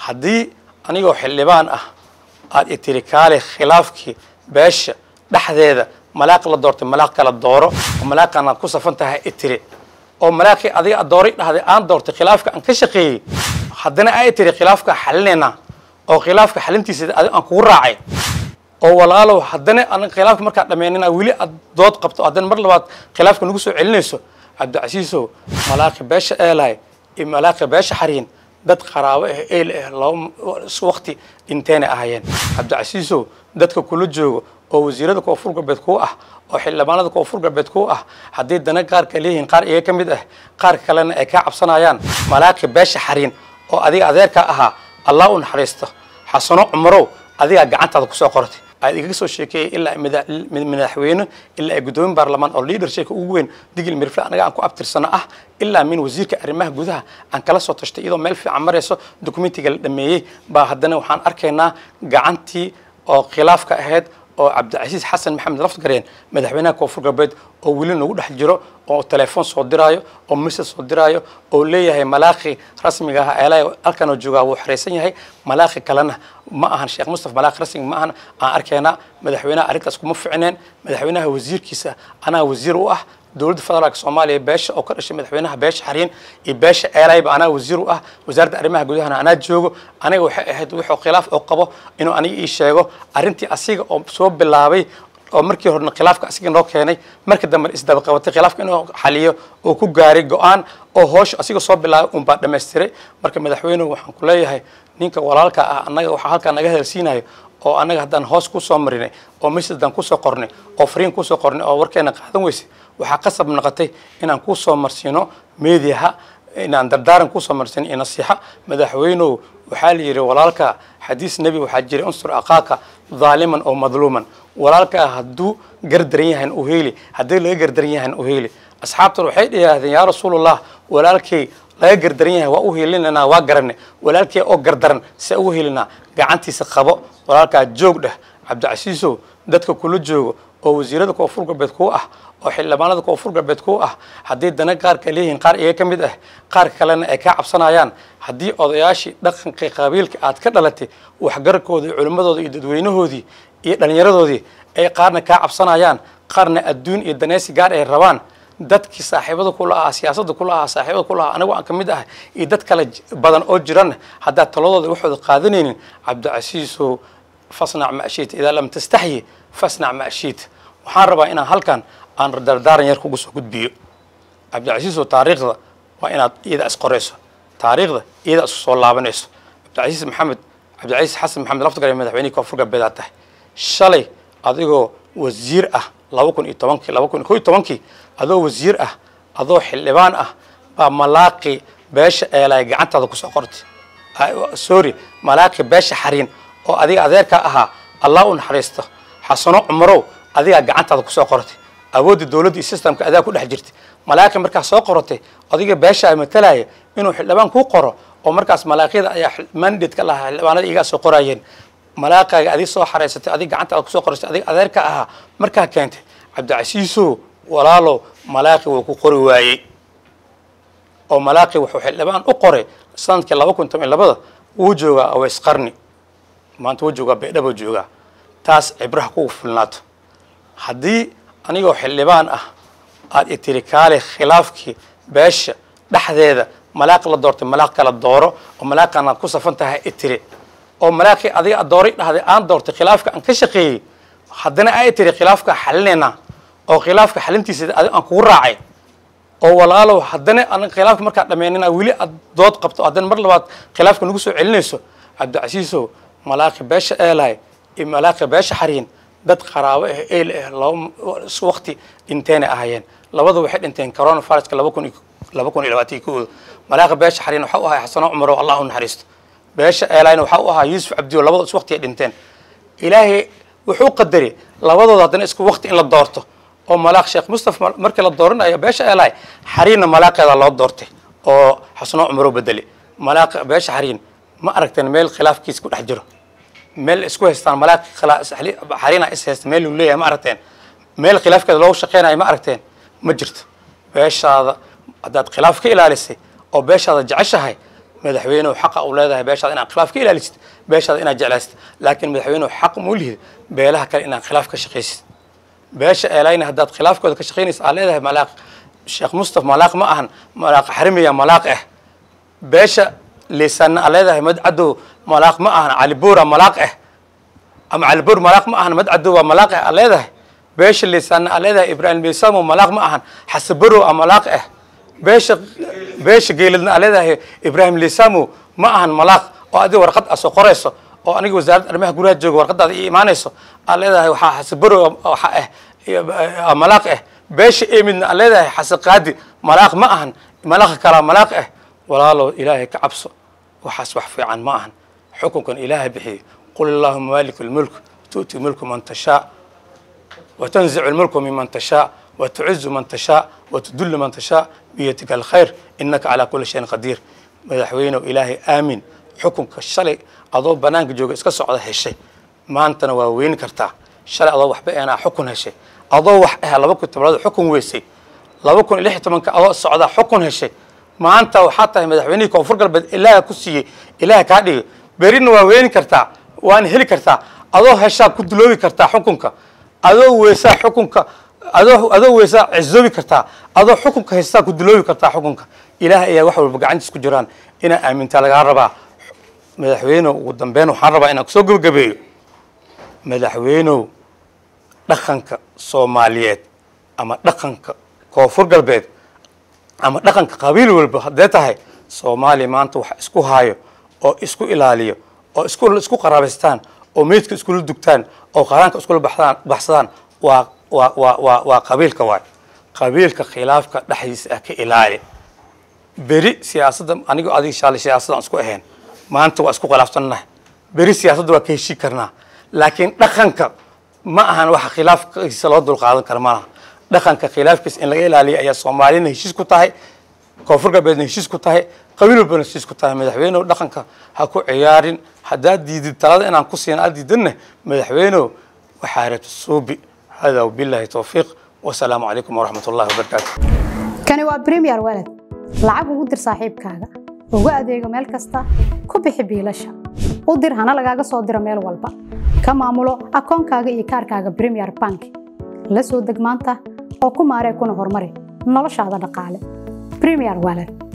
haddii anigoo xildhibaan ah aad itiri kaale khilaafkii beesha dhexdeeda malaaq la doortay malaaq kala dooro oo malaaqan aad ku safan tahay itiri oo malaaqii adiga aad dooray dhahday aan doortay khilaafka aan ka shaqeeyey haddana aa itiri khilaafka xalinaynaa oo khilaafka xalintiisa adiga aan kugu raacay oo walaalow haddana aan khilaafka markaa dhammaynina weli aad dood qabto haddana mar labaad khilaafka nagu soo celinayso cabdicasiisow malaaqi beesha eelay iyo malaaqi beesha xariin dad qaraabo ah eel ah laba waqti dhinteenay ahaayeen cabdicasiisow dadka kula joogo oo wasiirada koonfur galbeed kuu ah oo xildhibaanada koonfur galbeed kuu ah haddii dana qaarka leeyihiin qaar iyaga ka mid ah qaar kalena ay kaa cabsanayaan malaaqi beesha xariin oo adiga adeerka ahaa allah u naxariisto xasano cumarow adigaa gacantaada kusoo qortay aad igaga soo sheekeeyay ilaa madaxweyne ilaa ay guddoomin baarlamaan oo leadershipka ugu weyn digil mirfle anaga aan ku abtirsano ah ilaa min wasiirka arrimaha gudaha aan kala soo tashtay iyadoo meel fiican marayso documentiga la dhameeyey baa haddana waxaan arkaynaa gacantii oo khilaafka ahayd oo cabdicasiis xasan maxamed lafgareen madaxweynaha koonfur galbeed oo weli nagu dhex jiro oo telefoon soo diraayo oo message soo diraayo oo leeyahay malaaqi rasmiga ah eelay halkanoo joogaa wuu xaraysan yahay malaaqi kalena ma ahan sheekh mustafa malaaqi rasmiga ma ahan aan arkaynaa madaxweynaha arrintaas kuma ficneen madaxweynaha wasiirkiisa anaa wasiir u ah dowladda federaalka soomaaliya beesha oo ka dhashay madaxweynaha beesha xariin iyo beesha eelayba anaa wasiir u ah wasaaradda arrimaha gudahana anaa joogo aniga waxay ahayd wuxuu khilaaf oo qabo inuu aniga ii sheego arrintii asiga oo soo bilaabay oo markii horena khilaafka asiga noo keenay markii dambe isdaba qabatay khilaafka inuu xaliyo oo ku gaaray go-aan oo hoosha asiga soo bilaabay unbaa dhamaystiray marka madaxweynuhu waxaan ku leeyahay ninka walaalka ah annaga waxaa halkaa naga hadalsiinayo oo annaga haddaan hoos kusoo marinay oo messagedan kusoo qornay oo fariin kusoo qornay oo warkeena qaadan weysay waxaa qasab noqotay inaan kusoo marsiino mediaha inaan dardaaran kusoo marsiino iyo nasiixa madaxweynow waxaa la yidhi walaalka xadiis nebi waxaa jiray unsur aqaaka dhaaliman oo madluuman walaalkaa hadduu gardaran yahan u heeli haddii laga gardaran yahan u heeli asxaabtan waxay dhihaahdeen yaa rasuulallah walaalkay laga gardaran yahay waa u helinanaa waa garanay walaalkay oo gardaran se ugu helinaa gacantiisa qabo walaalkaa joog dheh cabdicasiisow dadka kula joogo oo wasiirada koonfur galbeed kuu ah oo xildhibaanada koonfur galbeed kuu ah haddii dana qaarka leeyihiin qaar iyaga ka mid ah qaar kalena ay kaa cabsanayaan haddii odayaashii dhaqankii qabiilka aad ka dhalatay waxgararkooda iyo culimmadooda iyo dadweynahoodii iyo dhallinyaradoodii ay qaarna kaa cabsanayaan qaarna adduun iyo daneysi gaar ay rabaan dadkii saaxiibada kula ahaa siyaasadda kula ahaa saaxiibada kula ahaa anigu aan ka mid ahay iyo dad kale badan oo jiran haddaad taladooda waxooda qaadanaynin cabdicasiisow fasnac ma ashiita idaa lam tastaxyi fasnac ma ashiita waxaan rabaa inaan halkan aan dardaaran yar kugu soo gudbiyo cabdicasiisow taariikhda waa inaad iyada isqorayso taariikhda iyada isku soo laabanayso cabdicasiis maxamed cabdicasiis xasan maxamed laftagar madaxweynihii koonfur galbeed aad tahay shalay adigoo wasiir ah laba kun iyo tobankii laba kun iyo ko iyo tobankii adoo wasiir ah adoo xildhibaan ah baa malaaqi beesha eelay gacantaada kusoo qortay sorry malaaqi beesha xariin oo adiga adeerka ahaa allah u naxariisto xasano cumarow adigaa gacantaada kusoo qortay awoodda dowladda iyo systemka adaa ku dhex jirtay malaaqi markaa soo qoratay adiga beesha ay matalaya inuu xildhibaan kuu qoro oo markaas malaaqyada ayaa mandate ka lahaa xildhibaanada igaa soo qorayeen malaaqaaga adig soo xaraysatay adig gacantaada kusoo qorasay adig adeerka ahaa markaa keentay cabdicasiisow walaalow malaaqi wuu ku qori waayey oo malaaqi wuxuu xildhibaan u qoray sanadkii laba kun toban labada wuu joogaa aways qarni maanta wuu joogaa baydhabo joogaa taas cibraha kugu filnaato haddii anigoo xildhibaan ah aad itiri kaale khilaafkii beesha dhexdeeda malaaq la doortay malaaq kala dooro oo malaaqan aad ku safan tahay itiri oo malaaqii adiga aad dooray dhahday aan doortay khilaafka aan ka shaqeeyey haddana aa itiri khilaafka xalinaynaa oo khilaafka xalintiisa adiga aan kugu raacay oo walaalow haddana aan khilaafka markaa dhammaynina weli aad dood qabto haddana mar labaad khilaafka nagu soo celinayso cabdicasiisow malaaqi beesha eelay iyo malaaqi beesha xariin dad qaraabo ah eel ah laba waqti dhinteenay ahaayeen labada waxay dhinteen corona viruska laba kun laba kun iyo labaatan kooda malaaqi beesha xariin waxa u ahay xasano cumar oo allah u naxariisto beesha eelayna waxa u ahaa yuusuf cabdiyo labada is waqti ay dhinteen ilaahay wuxuu qadaray labadooda haddana isku waqti in la doorto oo malaaq sheekh mustafa markii la dooranayo beesha eelay xariinna malaaqeeda loo doortay oo xasano cumar oo bedelay malaaq beesha xariin ma aragteen meel khilaafkiis ku dhex jiro meel isku haystaan malaaq xariina is haysta meel uu leeyahay ma aragteen meel khilaafkeeda loogu shaqeynayo ma aragteen ma jirto beeshaada haddaad khilaaf ka ilaalisay oo beeshaada jeceshahay madaxweynuhu xaqa u leedahay beeshaada inaad khilaaf ka ilaalisid beeshaada inaad jeclaysid laakiin madaxweynuhu xaq ma u lihid beelaha kale inaad khilaaf ka shaqaysid beesha eelayna haddaad khilaafkooda ka shaqaynaysa aad leedahay malaaq sheekh mustaf malaaq ma ahan malaaq xarimiya malaaq ah beesha liisanna aad leedahay madcadow malaaq ma ahan calibuura malaaq ah ama calibuur malaaq ma ahan madcadow waa malaaq ah aad leedahay beesha liisanna aad leedahay ibraahim liisamo malaaq ma ahan xasaburo a malaaq ah beesha beesha geeladna aad leedahay ibraahim liisamo ma ahan malaaq oo adiga warqad a soo qorayso oo aniga wasaaradda arrimaha guryaha jooga warqadaada ii imaanayso aad leedahay waxaa xasaburo waxa ah malaaq ah beesha emidna aad leedahay xasaqaadi malaaq ma ahan malaaqa kalaa malaaq ah walaalow ilaahay ka cabso waxaas wax fiican ma ahan xukunkan ilaahay bixiye qul allahuma maaliku lmulk tu'ti mulku man tashaa وتنزع الملك ممن تشاء وتعز من تشاء وتدل من تشاء بيدك الخير إنك على كل شيء قدير madaxweynew ilaahay aamin xukunka shalay adoo banaanka jooga iska socda heshay maantana waa weyni kartaa shalay adoo waxba eenaa xukun heshay adoo wax ah laba kun tobnaad xukun weysay laba kun iyo lix iyo tobanka adoo socda xukun heshay maanta waxaa tahay madaxweynihii koonfur galbeed ilaaha ku siiyey ilaaha kaa dhigay berina waa weyni kartaa waana heli kartaa adoo heshaa ku duloobi kartaa xukunka adoo weysaa xukunka adoo adoo weysaa cizoobi kartaa adoo xukunka haystaa ku duloobi kartaa xukunka ilaahay ayaa wax walba gacantiis ku jiraan inaa aamintaa lagaa rabaa madaxweynew ugu dambeyn waxaan rabaa inaan kusoo gebagabeeyo madaxweynow dhaqanka soomaaliyeed ama dhaqanka koonfur galbeed ama dhaqanka qabiil walba haddee tahay soomaaliya maanta wax isku haayo oo isku ilaaliyo oo isku isku qaraabaystaan oo meydka iskula dugtaan oo qaraanka iskula baxdaan baxsadaan waa waa waa waa waa qabiilka waay qabiilka khilaafka dhexdiisa ah ka ilaali beri siyaasadda anigo adiga shaalay siyaasadda aan isku ahayn maanta waa isku khilaafsannahay beri siyaasadda waa ka heshii karnaa laakiin dhaqanka ma ahan waxa khilaafkiisa loo dulqaadan kara ma laha dhaqanka khilaafkiisa in laga ilaaliyo ayaa soomaaliyana heshiis ku tahay koonfur galbeedna heshiis ku tahay qabiil walbana heshiis ku tahay madaxweynew dhaqanka ha ku ciyaarin haddaad diidid talada inaan ku siin aad diidanna madaxweynew waxaa rabta suubi hada wabillahi towfiiq wasalaamu calaykum waraxmat ullahi wabarakaatu kani waa premier walad lacag ugu dir saaxiibkaaga ugu adeego meel kasta ku bixi biilasha u dir hana lagaaga soo diro meel walba ka maamulo akoonkaaga iyo kaarkaaga premier bank la soo deg maanta oo ku maaree kuna horumari noloshaada dhaqaale premier walad